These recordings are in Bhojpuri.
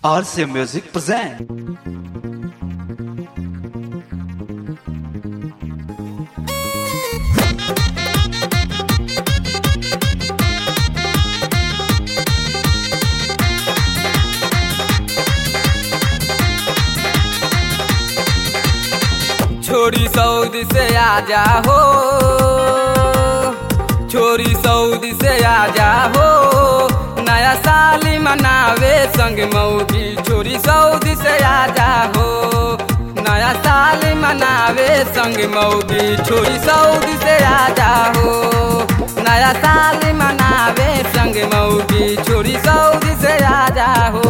RCA Music present. छोरी सऊदी से आजा हो छोरी सऊदी से आजा हो नया साल मनावे संग मऊगी छोरी सऊदी से आजा हो नया साल मनावे संग मऊगी छोरी सऊदी से आजा हो नया साल मनावे संग मऊगी छोरी सऊदी से आजा हो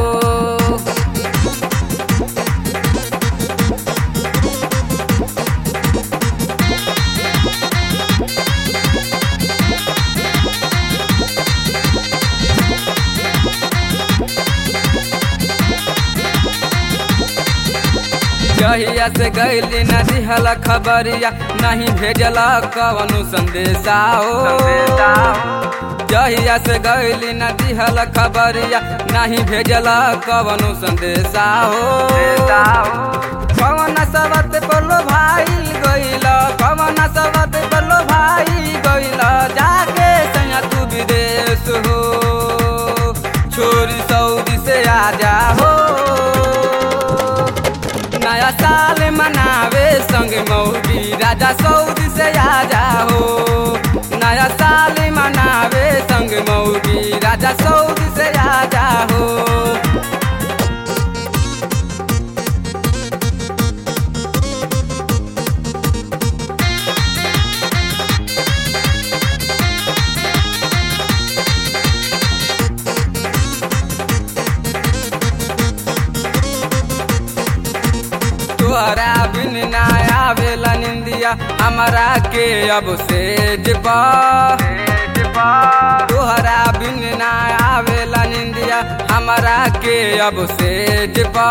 जहिया से गैली न दिहल खबरिया नहीं भेजल कवनु संदेशा हो जहिया से गैली न दिहल खबरिया नहीं भेजल कवनु संदेशा हो कवन सबत बोलो भाई गइल कवन सबत बोलो भाई गइल जाके सैया तू विदेश हो छोरी सऊदी से आजा हो नया साल मनावे संग मौगी राजा सऊदी से आजा हो नया साल मनावे संग मौगी राजा सऊदी से आजा हो तोहरा बिन ना आवेला निंदिया हमारा के अब से जपा तोहरा बिन ना आवेला निंदिया हमारा के अब से जपा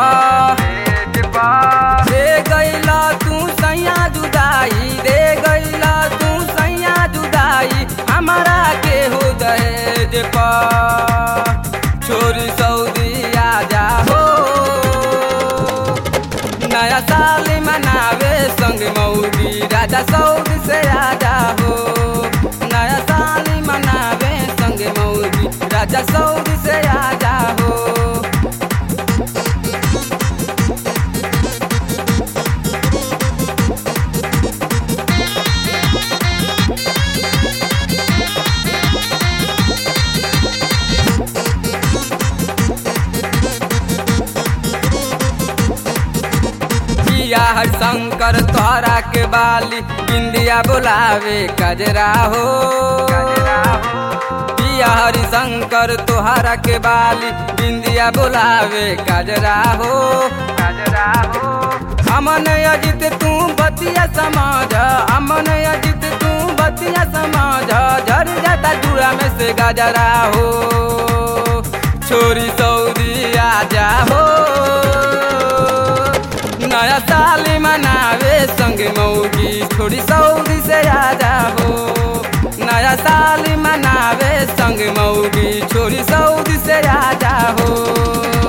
दे गईला तू सैया जुदाई दे गईला तू सैया जुदाई हमारा के हो दहेज पा छोरी सऊदी आजा हो नया साल मनावे संग मऊगी राजा सऊदी से आजा हो नया साल मनावे संग मऊगी राजा सऊदी से आजा हो पिया हर शंकर तोहरा के बाली बिंदिया बुलावे कजरा हो पिया हरि शंकर तोहरा के बाली बिंदिया बुलावे कजरा हो अमन अजित तू बतिया समाज अमन अजित तू बतिया समाज झर जाता जुड़ा में से गजरा हो छोरी सऊदी आजा हो नया साल मनावे संग मऊगी थोड़ी सऊदी से आजा हो नया साल मनावे संग मऊगी छोरी सऊदी से आजा हो